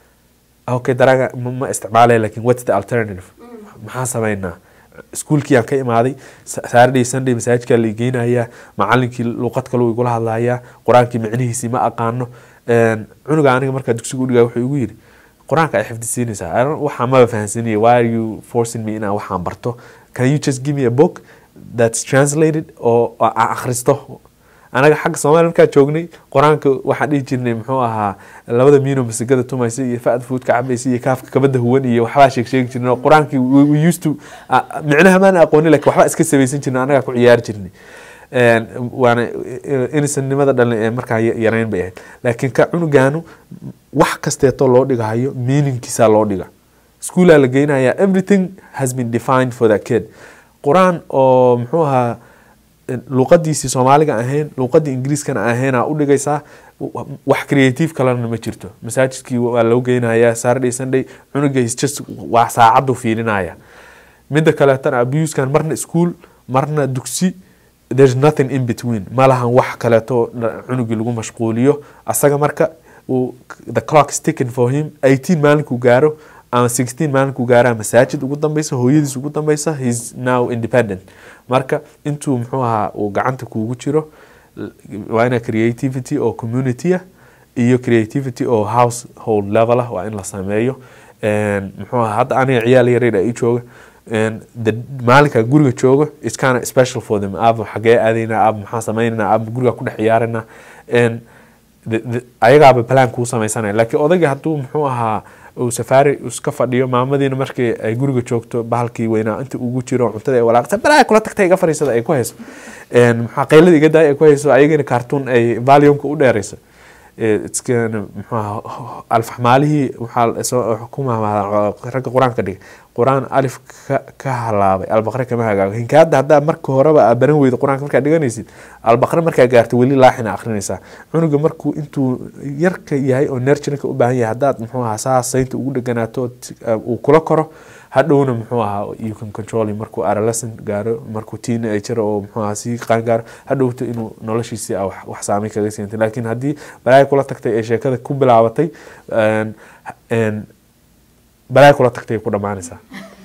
okay daraaga ma ma isticmaalaya lakin what's the alternative maxaa sameynaa iskuulkii aan ka imaaday Sa- saturday sunday masaajidkaa la igeynayaa macalinkii luuqad kaluu igula hadlayaa qur-aankii micnihiisii ma aqaano Een, cunuga aniga markaa dugsiga udhigaa wuxuu igu yidhi qur-aanka ay xifdisiinaysaa I don't- waxaa maba fahansanaya why are you forcing me inaan waxaan barto can you just give me a book that's translated oo oo aan akhristo anaga xagga soomaaliya markaa joognay qur-aanka waxaan dhihi jirnay muxuu ahaa labada miino masigada tumaysa iyo fa'ad fuudka cabaysa iyo kaafka kabada huwan iyo waxbaa sheeg sheegi jirnay oo qur-aankii we, we used to ah, micnaha maana aqoonin lakin waxbaa iska sabaysan jirnay anagaa ku ciyaari jirnay Een, waana inisannimada dhalin ee markaa ya- yarayn bay ahayd laakiin ka cunugaanu wax kasteetoo loo dhigahayo meaningkiisaa loo dhiga iskuulaa la geynaya everything has been defined for that kid qur-aan oo muxuu ahaa luuqadiisii soomaaliga ahayn luuqadii ingiriiskana ahaynaa u dhigaysaa wa- wax creative kalena ma jirto masaajidkii waa loo geynayaa saturday sunday cunuga is just waa saacadu fiirinaya midda kaleetana abuskan marna school marna dugsi there's nothing in between ma lahan wax kaleeto dha- cunugii lagu mashquuliyo asaga marka uu the clock is ticking for him 18 maalinkuu gaaro ama 16 maalinkuu gaaraa masaajid ugu dambeysa hooyadiis ugu dambeysa he's now independent marka intuu muxuu ahaa uu gacanta kuugu jiro l- waa ina creativity oo community ah iyo creativity oo household level ah waa in la sameeyo Een, muxuu ahaa hadda aniga ciyaal yaryar ii jooga Een, the- maalinka guriga joogo it's kind of special for them aaba xagee aadaynaa aaba maxaa sameynanaa aaba guriga ku dhex ciyaaranaa Een, the- the- ayagaaba plan kuu sameysanaya laakiin odayga hadduu muxuu ahaa uu safaari iska fadhiyo maamadiina markii ay guriga joogto bahalkii weynaa inta ugu jiro cuntada ay walaaqta balaa kula tagtay iga fariisada ay ku hayso Een, maxaa qaylada iga daaya ay ku hayso ayagana cartoon ay valiumka u dheerayso Eh, it's kind of, muxuu ahaa alfaxmaalihii waxaa soo ku mahmahda ragga qur-aanka dhigay qur-aan alif ka, ka halaabay albaqre kama hagaago hinkaada haddaa marka horeba aa baran weyda qur-aanka markaa dhiganaysid albaqre markaa gaarto weli laaxina akhrinaysaa cunuga markuu intuu yarka yahay oo nerjinka u baahan yahay haddaad muxuu ahaa saa saynta ugu dheganaato t- uh, uu kula koro hadhowna muxuu ahaa you can control him markuu adolescent gaaro markuu teenager oo muxuu ahaa sii qaan gaaro hadhowto inuu noloshiisii ah wax- wax saameyn kaga siintay laakiin haddii balaaya kula tagtay ee sheekada ku bilaabatay een- een, balaaya kula tagtay ay ku dhammaanaysaa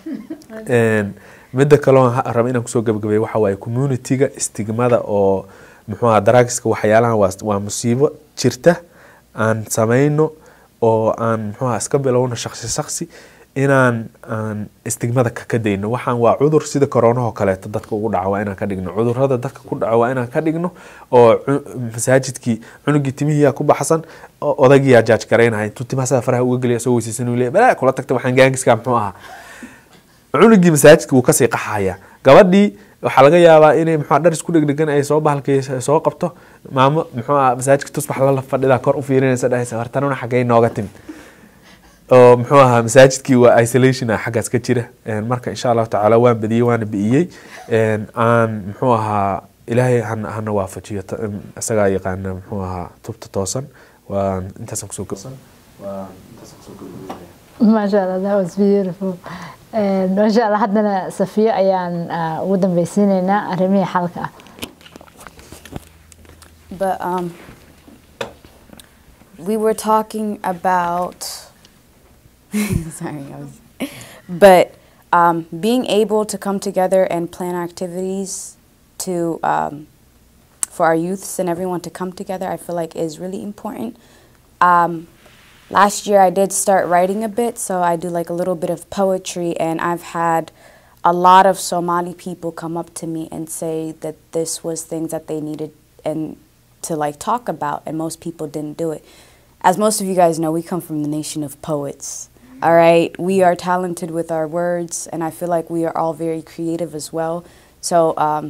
Een, midda kaloo ha- raba inaan kusoo gabagabeeyo waxa waaye communityga stigmada oo muxuu ahaa drugska waxyaalahan waa, waa musiibo jirta aan sameyno oo aan muxuu ahaa iska bilowno shaksi shaksi inaan aan stigmada ka ka dayno waxaan waa cudur sida koronahoo kaleeto dadka ugu dhaca waa inaan ka dhigno cudurada dadka ku dhaco waa inaan ka dhigno oo cu- masaajidkii cunugii timihiyaa ku baxsan oo odaygiyaa jaaj garaynaya intuu timaha faraha uga geliya soo weysaysan uu leeyahay balaa kula tagta waxaan gaangiskaa muxuu ahaa cunugii masaajidka wuu kasii qaxaya gabadhii waxaa laga yaabaa inay muxuu dhar isku dhegdhegan ay soo bahalkay soo qabto maamo muxuu ahaa masaajidka tusbax la fadhidaa kor u fiirinaysa dhahaysa hortanuna xaggay nooga timid oo muxuu ahaa masaajidkii waa isolation ah xaggaas ka jira Een, marka insha allahu tacaala waan badiyey waana bi'iyey Een, aan muxuu ahaa ilaahay hana hana waafajiyo ta- em, isagaa yaqaana muxuu ahaa tubta toosan waan intaasaan kusoo gabsan waan intaasaan kusoo gabagabeynaya maasha allah that was beautiful Een, maasha allah haddana safiyo ayaan ah, ugu dambeysiineynaa arrimihii xalka ah But um, we were talking about. sorry, I was. But um, being able to come together and plan activities to um, for our youths and everyone to come together, I feel like is really important. Um, last year I did start writing a bit, so I do like a little bit of poetry, and I've had a lot of Somali people come up to me and say that this was things that they needed and to like talk about, and most people didn't do it. As most of you guys know, we come from the nation of poets. All right, we are talented with our words, and I feel like we are all very creative as well. So, um,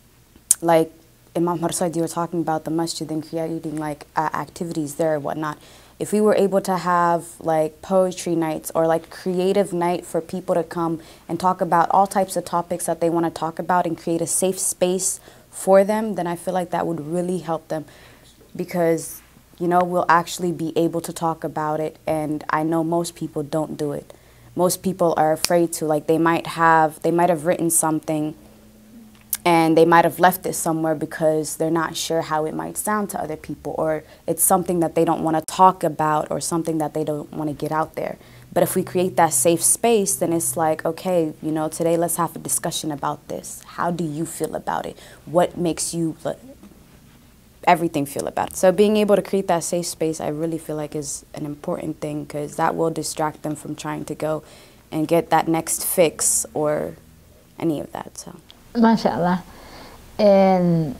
like Imam Harsaid, you were talking about the masjid and creating like uh, activities there and whatnot. If we were able to have like poetry nights or like creative night for people to come and talk about all types of topics that they want to talk about and create a safe space for them, then I feel like that would really help them because you know we'll actually be able to talk about it and I know most people don't do it. Most people are afraid to like they might have they might have written something and they might have left it somewhere because they're not sure how it might sound to other people or it's something that they don't want to talk about or something that they don't want to get out there but if we create that safe space then it's like okay you know today let's have a discussion about this how do you feel about it what makes you like, everything feel about it so being able to create that safe space i really feel like is an important thing because that will distract them from trying to go and get that next fix or any of that so maasha allah Een,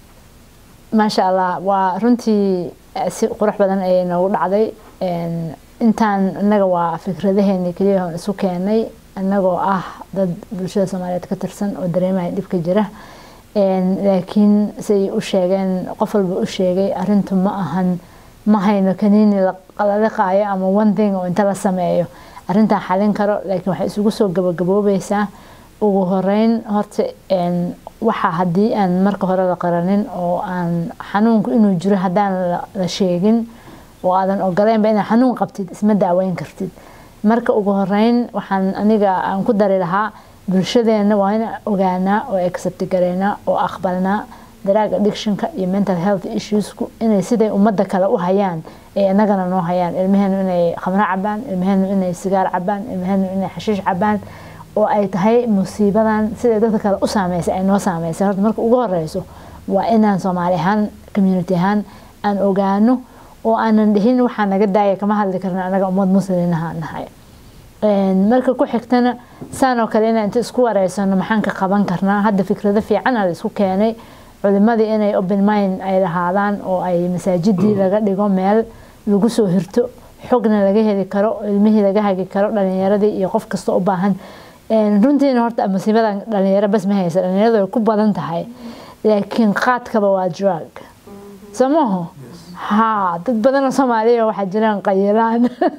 maasha allah waa runtii eh, si qurux badan ayay noogu dhacday Een, intaan innaga waa fikradaheeni keliya oon isu keenay annagoo ah dad bulshada soomaaliyeed ka tirsan oo dareemaya dhibka jira Een, laakiin say u sheegeen qof walba u sheegay arrintu ma ahan ma hayno kaniini la la liqaayo ama one thing oo inta la sameeyo arrintaa xalin karo laakiin waxay isugu soo gabagaboobaysaa ugu horeyn horta een, waxa haddii aan marka hore la qaranin oo aan xanuunku inuu jiro haddaan la- la sheegin oo aadan ogoleynba inaad xanuun qabtid isma daaweyn kartid marka ugu horeyn waxaan aniga aan ku dari lahaa bulshadeena waa inaan ogaanaa oo accept gareynaa oo aqbalnaa drug addictionka iyo mental health issuesku inay siday ummadda kale u hayaan ay inagana noo hayaan ilmaheenu inay khamro cabaan ilmaheenu inay sigaar cabaan ilmaheenu inay xashiish cabaan oo ay tahay musiibadan siday dadka kale u saameysay ay noo saameysay horta marka ugu horeyso waa inaan soomaali ahaan community ahaan aan ogaano oo aanan dhihin waxaa naga daaya kama hadli karna anaga ummad muslinaha nahay Een, marka ku xigtana saan oo kale inaan inta isku wareysano maxaan ka qaban karnaa hadda fikrado fiican aa la isku keenay culimadii inay open mind ay lahaadaan oo ay masaajidii laga dhigo meel lagu soo hirto xogna laga heli karo ilmihii laga hagi karo dhalinyaradii iyo qof kasta u baahan Een, runtiina horta musiibadan dhalinyaro bas ma haysa dhalinyaradu way ku badan tahay laakiin qaadkaba waa drug soo maaho haa dad badanoo soomaaliya waxaa jiraan qayilaan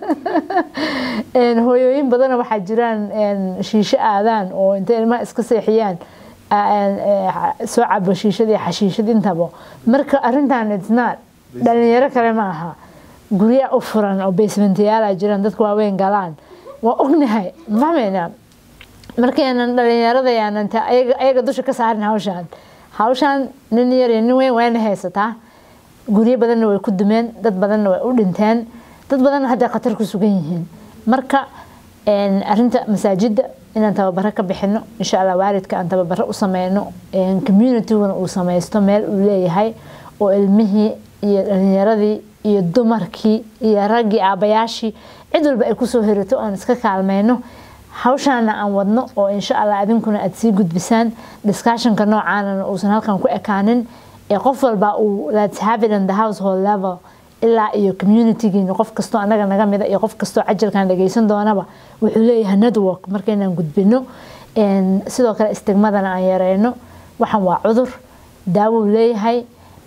Een, hooyooyin badanoo waxaa jiraan een, shiisho aadaan oo intay ilmaha iska seexiyaan een, ee, soo cabo shiishad iyo xashiishad intaba marka arrintan it's not dhalinyaro kale ma aha gurya u furan oo basementiyaala jiraan dadku waaweyn galaan waa ognahay ma fahmaynaa markaynan dhalinyarada yaanan ta ayaga ayaga dusha ka saarin hawshaan hawshaan nin yar iyo nin weyn wayna haysataa guryo badanna way ku dumeen dad badanna way u dhinteen dad badanna hadday khatar ku sugan yihiin marka een, arrinta masaajida inaan tababaro ka bixino insha allah waalidka aan tababaro u sameyno een, communityguna uu sameysto meel uu leeyahay oo ilmihii iyo dhalinyaradii iyo dumarkii iyo raggii aabayaashii cid walba ay kusoo hirato aan iska kaalmeyno hawshaana aan wadno oo insha allah adinkuna aad sii gudbisaan discussionka noocaanana uusan halkan ku ekaanin ee qof walba uu let's have it on the household level ilaa iyo communitygiina qof kastoo anaga naga mida iyo qof kastoo cajalkan dhageysan doonaba wuxuu leeyahay network markaynaan gudbino Een, sidoo kale istigmadana aan yareyno waxan waa cudur daawo uu leeyahay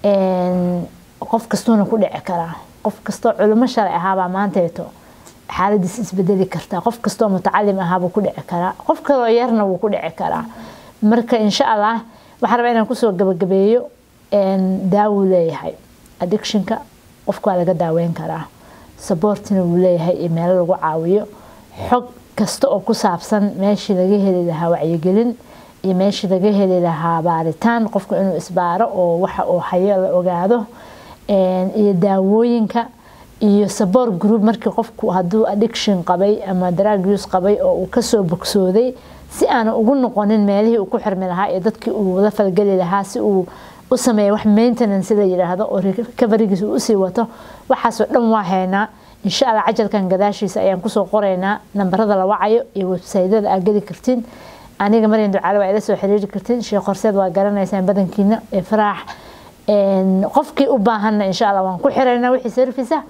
Een, qof kastuuna ku dhici karaa qof kastoo culimo shalay ahaabaa maanteeto xaaladiis isbedeli kartaa qof kastoo mutacalim ahaabuu ku dhici karaa qof kaloo yarna wuu ku dhici karaa marka insha allah waxaan rabaa inaan kusoo gabagabeeyo een, daawuu leeyahay addictionka qofka waa laga daaweyn karaa saboortina wuu leeyahay iyo meelo lagu caawiyo xog kasta oo ku saabsan meeshii laga heli lahaa wacyigelin iyo meeshii laga heli lahaa baaritaan qofku inuu isbaaro oo waxa uu hayo la ogaado Een, iyo daawooyinka iyo support group markii qofku hadduu addiction qabay ama drug use qabay oo uu kasoo bogsooday si aanu ugu noqonin meelihii uu ku xirmi lahaa iyo dadkii uu la falgeli lahaa si uu u sameeyo wax maintenance la yiraahdo oo recoverygiisa uu usii wato waxaasoo dhan waa haynaa insha allah cajalkan gadaashiisa ayaan kusoo qoraynaa nambarada la wacayo iyo websaydyada aad geli kartiin aniga maryan ducaale waa ila soo xiriiri kartiin sheekh horseed waa garanaysaan badankiina ee faraax Een, qofkii u baahanna insha allah waan ku xiraynaa wixii service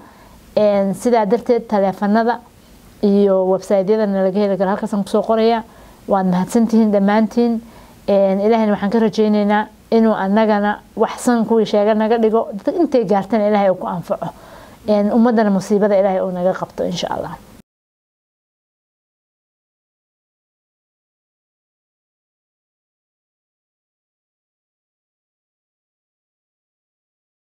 ah sidaa darteed taleefanada iyo websaydyadana laga heli karo halkaasaan kusoo qoraya waad mahadsantihiin dhammaantiin ilaahayna waxaan ka rajaynaynaa inuu anagana waxsan kuwii sheega naga dhigo intay gaartana ilaahay uu ku anfaco ummadana musiibada ilaahay uu naga qabto insha allah